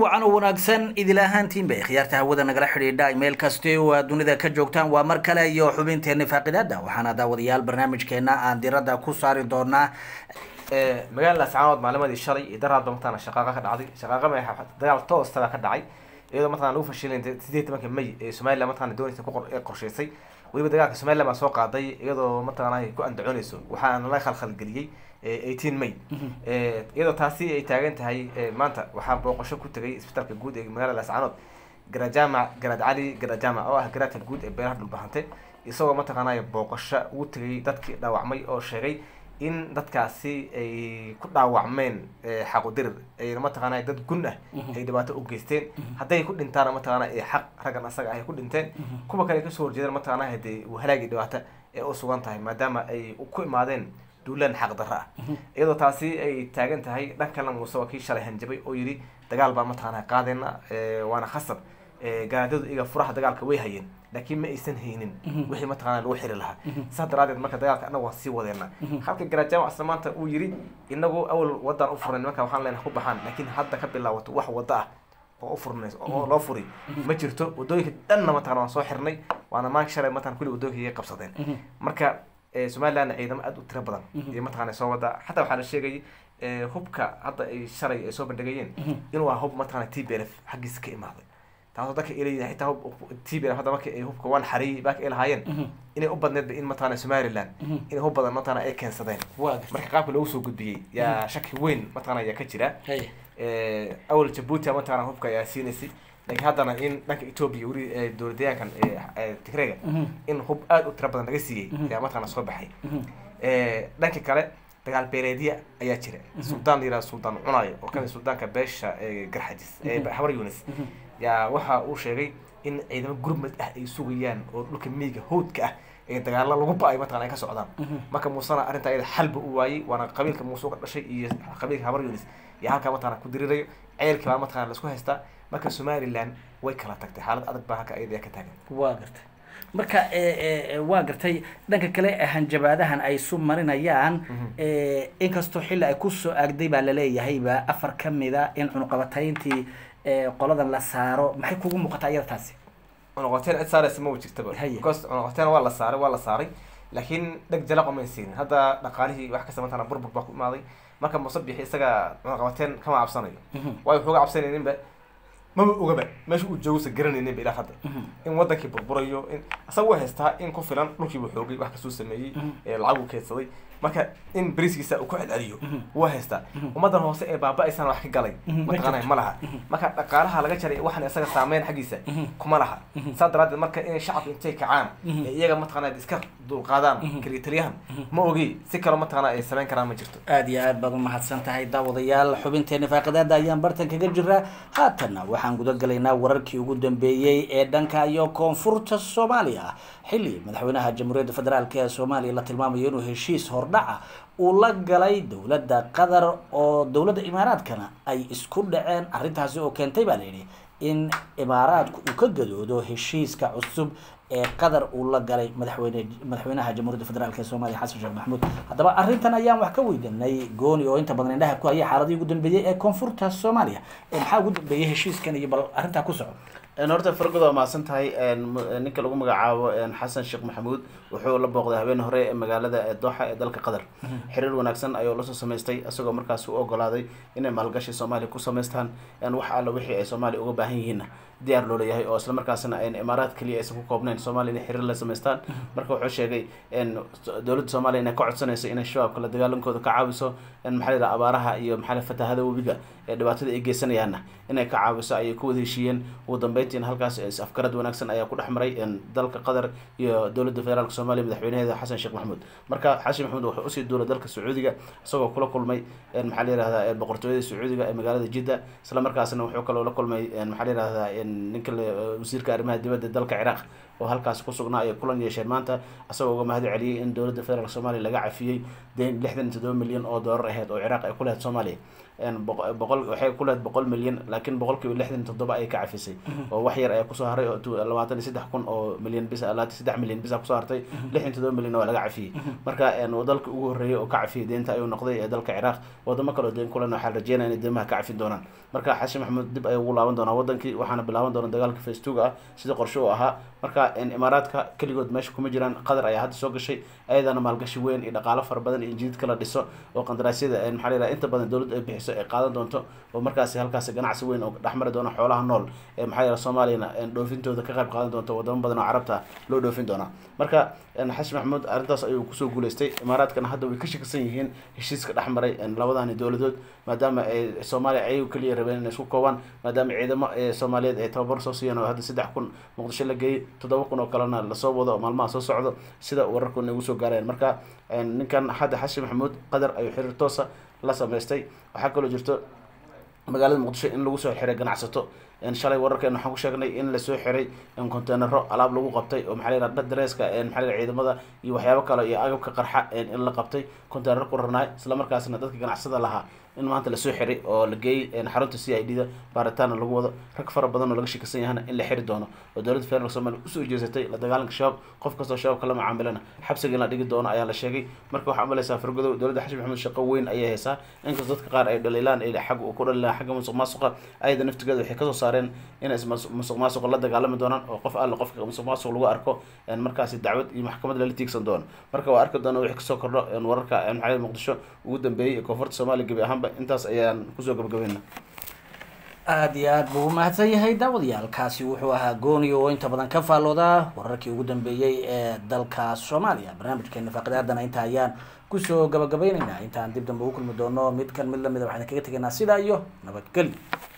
wacan oo wanaagsan idil ahaantiinba khiyaarta hawada nagala xidhiidha meel kaste oo aad dunida ka joogtaan waa mar kale iyo xubinteeni faaqidaada waxaana daawadayaal barnaamijkeena aan diradda ku saari doonaa magaalada sacaanood maalimadii shalay iyo daraadba mataqana shaqaaqa ka dhacday shaqaaqa ma dagaal toostaba ka dhacay iyadoo mataqana lagu fashilay sideed tobanka may ee somaliland mataqana doonaysa ku qorshaysay weliba dagaalka somaliland baa soo qaaday iyadoo mataqana ku andacoonayso waxaana la khalkhalgeliyey eighteen may iyadoo taasi ay taagan tahay maanta waxaa booqasho ku tegay isbitaalka guud ee magaalada lascaanood garajama garad cali garajama oo ah garaadka guud ee beeraha dhulbahante isagoo mataqaanay booqasho ugu tegay dadkii dhaawacmay oo sheegay in dadkaasi ay ku dhaawacmeen xaqudirir ayna mataqaana dad gun ah ay dhibaato u geysteen hadday ku dhintaana mataqaana xaq raggan asaga ah ay ku dhinteen kuwa kale ay kasoo horjeedaan mataqaana hadee halaagii dhibaato ee u sugan tahay maadaama ay ku imaadeen duulaan xaq darro ah iyadoo taasi ay taagan tahay dhan kalena muuse waa kii shalay hanjabay oo yidhi dagaal baa mataqaana qaadeyna waana khasab garaadadu iyaga furaha dagaalka way hayeen laakiin ma aysan haynin wixii mataqana lagu xiri lahaa saas daraadeed marka dagaalka anagu waan sii wadeena halka garaajama asla maanta uu yidhi inagu awal wadaan u furnay nimanka waxaan leenahay ku baxaan laakiin hadda ka bilaawato wax wada ah oo u furnays oo loo furi ma jirto wadooyinka dhanna mataqana waan soo xirnay waana maanka shalay mataqana kulli wadooyinka iga qabsadeen marka somalilandna ciidamo aada u tiro badan iyo mataqana soo wada xataa waxaa la sheegayay hubka hadda ay shalay ay soo bandhigayeen inuu ah hub mataqana t b l f xaggiisa ka imaaday taasoo dadka ilayida xitaa hub t b hadda marka ay hubka waan xariyay baaka ay lahaayeen inay u badneedba in mataqana somaliland in hub badan mataqana ay keensadeen marka qaabka loogu soo gudbiyey yaa shaki weyn mataqana ayaa ka jira awal jabuuti mataqana hubka ayaa siinaysay laakiin haddana in dhanka ethoopia weli dowladayaankan tigreega in hub aada u tiro badan laga siiyey ayaa mataqana soo baxay dhanka kale dagaal beeleedya ayaa jira suldaan la yihahdo suldaan cunayo oo kamid suldaanka beesha garxajis habar yunis yaa waxa uu sheegay in ciidamo gurmad ah ay sugayaan oo dhulka miyiga howdka ah ee dagaalo lagu ba-ay mataqana ay ka socdaan marka muusena arrinta ayada xalba u waayey waana qabiilka muuse ka dhashay iyo qabiilka habar yunis yaa halkaa mataqana ku dirirayo ceelkii baa mataqana laisku haystaa marka somaliland way kala tagtay xaalad adag baa halka ayada ka taagan waa gartay marka waa gartay dhanka kale hanjabaadahan ay isu marinayaan inkastoo xilli ay kusoo aagday baa laleeyahayba afar kamida in cunuqabatayntii qoladan la saaro maxay kugu muuqataa iyada taasi cunuqabateyn cid saaraysa ma jirtaba because cunuqabateyn waa la saaray waa la saaray laakiin dheg jalaqo may siinin hadda dhaqaalihii wax kasta mataqana burbur baa ku imaaday marka musabixi isaga cunuqabateyn kama cabsanayo waayo wuxuuga cabsanayninba maba ogaba meesha uu joogsa garanayninba ilaa hadda in wadankii burburayo in asaga u haystaa in ku filan dhulkiibu xoogay wax kasuu sameeyey lacag uu keedsaday marka in beriskiisa uu ku celceliyo wuu haystaa ummadan hoose ee baaba-aysana wax ka galay mataqaanay ma laha marka dhaqaalaha laga jaray waxaan isaga saameyn xaggiisa kuma laha saa daraadeed marka inay shacabka intay kacaan ee iyaga mataqana iska dulqaadaan kaliya ma ogi si kaloo mataqana ay samayn karaan ma jirto aada iyo aad baad umahadsan tahay daawadayaal xubinteeni faaqidaada ayaan bartan kaga jiraa haatanna waxaan guda galaynaa wararkii ugu dambeeyey ee dhanka iyo koonfurta soomaaliya xilli madaxweynaha jamhuuriyadda federaalk ee soomaaliya la tilmaamayo inuu heshiis hordhaca uu la galay dowladda qatar oo dowladda imaaraadkana ay isku dhaceen arrintaasi oo keentay baa layidhi in imaaraadku uu ka gadoodo heshiiska cusub ee qatar uu la galay madaxweyne madaxweynaha jamhuuriyadda federaalk ee soomaaliya xasan sheekh maxamuud haddaba arrintan ayaan wax ka weydanay gooni oo inta badan indhaha ku haya xaaladii ugu dambeeyey ee koonfurta soomaaliya maxaa ugu dambeeyey heshiiskan iyo bal arrintaa ku soco horta fargod waa mahadsan tahay ninka lagu magacaabo xasan sheekh maxamuud wuxuu la booqday habeen hore ee magaalada dooxa ee dalka qatar xiriir wanaagsan ayuu lasoo samaystay isagoo markaas u ogolaaday inay maalgashi soomaaliya ku samaystaan wax alla wixii ay soomaaliya uga baahan yihiinna diyaar loo leeyahay oo isla markaasna ayn imaaraad keliya aysan ku koobnayn soomaaliya inay xiriir la samaystaan marka wuxuu sheegay dowladda soomaaliya inay ka codsanayso inay shabaabka la dagaalankooda ka caawiso maxaa la yidhaha abaaraha iyo maxaa la fatahada webiga ee dhibaatada ay geysanayaanna inay ka caawiso ayay ku wada heshiiyeen ugu dambeyntiina halkaas afgarad wanaagsan ayaa ku dhex maray dalka qatar iyo dowladda federaalk soomaaliya madaxweynaheeda xasan sheekh maxamuud marka xasan maxamuud wuxuu usii duulay dalka sacuudiga isagoo kula kulmay maxaa la yihahdaa boqortooyada sacuudiga ee magaalada jidda isla markaasna wuxuu kaloo la kulmay maxaa la yihahdaa ninka wasiirka arrimaha dibadda dalka ciraaq oo halkaas ku sugnaa ay kulan yeesheen maanta isagoo uga mahad celiyey in dowladda federaalk soomaaliya laga cafiyey deen lixdan iyo toddoba milyan oo doolar aheyd oo ciraaq ay ku lehed soomaaliya boqol waxay ku lehed boqol milyan laakiin boqolkiiba lixdan toddoba ayay ka cafisay oo wax yar ayaa kusoo haray oo labaatan iyo saddex kun oo milyan bis labaatan saddex milyan bisa kusoo hartay lixdan toddoba milyan waa laga cafiyey marka dalka ugu horreeyay oo ka cafiyay deenta ayuu noqday ee dalka ciraaq wadamo kale oo deen kulen waxaa rajeynaya inay deemaha ka cafin doonaan marka xasan maxamuud dib ayuu ugu laaban doonaa wadankii waxaana bilaaban doona dagaalka facebooka ah sida qorshe u ahaa marka imaaraadka keligood meesha kuma jiraan qatar ayaa hadda soo gashay ayadana maalgashi weyn iyo dhaqaalo fara badan iyo injiid kala dhiso oo qandaraasyada maxaa la yidhaha inta badan dowladda ay bixiso ay qaadan doonto oo markaasi halkaasi ganacsi weyn oo dhexmari doona xoolaha nool ee maxaa yidhaha soomaaliyana dhoofintooda ka qayb qaadan doonto wadamo badan oo carabta loo dhoofin doonaa marka xasan maxamuud arrintaas ayuu kusoo guuleystay imaaraadkana hadda way ka shakisan yihiin heshiiska dhexmaray labadani dowladood maadaama ay soomaaliya ayagu keliya rabeen inay isku koobaan maadaama ciidamo soomaaliyeed ay tababar soo siiyeen oo hadda saddex kun muqdisho la geeyey toddoba kun oo kalena lasoo wado oo maalmaha soo socdo sida wararku nagu soo gaareen marka ninkan hadda xasan maxamuud qadar ayuu xiriir toosa la sameystay waxaa kaloo jirto magaalada muqdisho in lagu soo xiray ganacsato shalay wararkeena waxaan ku sheegnay in lasoo xiray containero alaab lagu qabtay oo maxaa la yidhaha dareeska maxaa la yidhaha ciidamada iyo waxyaabo kale iyo agabka qarxa in la qabtay containero ku rarnaay isla markaasna dadka ganacsada lahaa in maanta lasoo xiray oo la geeyey xarunta c i d da baaritaana lagu wado rag fara badan oo laga shakisan yahana in la xiri doono oo dowladda federaalk somalia usoo jeesatay la dagaalanka shabaab qof kastoo shabaabka la macaamilana xabsiga in la dhigi doono ayaa la sheegay marka waxaa umalaysaa fargodow dowladda xasan maxamuud shaqo weyn ayay haysaa inkastoo dadka qaar ay dhaliilaan ay xag ku dhaliilaan xagga musuq maasuqa ayada naftigeeda waxay kasoo saareen inay musuq maasuqa la dagaalami doonaan oo qof alle qofka musuq maasuq lagu arko markaasi dacwad iyo maxkamad lala tiigsan doono marka waa arki doona wixii kasoo kordho wararka maxaa muqdisho ugu dambeeyey ee koonfurta soomaaliya gebi ahaanba intaas ayaan kusoo gabagabeyna aada iyo aad buu umahadsan yahay daawadayaalkaasi wuxuu ahaa gooni oo inta badan ka faallooda wararkii ugu dambeeyey ee dalka soomaaliya barnaamijkeena faaqidaadana inta ayaan kusoo gabagabayneynaa intaan dib dambe ugu kulmi doono mid kan mid lamida waxaan kaga tegaynaa sidaa iyo nabadgelyo